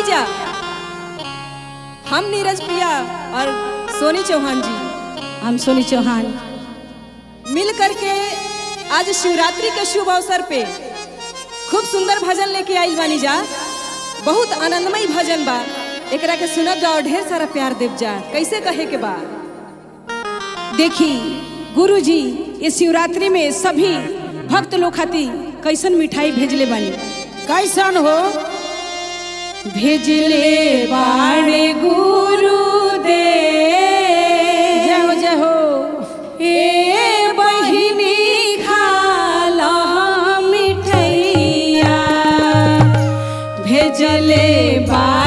जा हम नीरज प्रिया और सोनी चौहान जी हम सोनी चौहान मिल करके आज शिवरात्रि के शुभ अवसर पे खूब सुंदर भजन लेके आई बानी जा बहुत आनंदमय भजन बा एकरा के सुनब जा और ढेर सारा प्यार देव जा कैसे कहे के बा देखी गुरु जी ये शिवरात्रि में सभी भक्त लोग खातिर कैसन मिठाई भेजले बानी कैसन हो भेजले बाणे गुरु दे जय हो जय हो ए बहिनी खाला मिठैया भेजले बा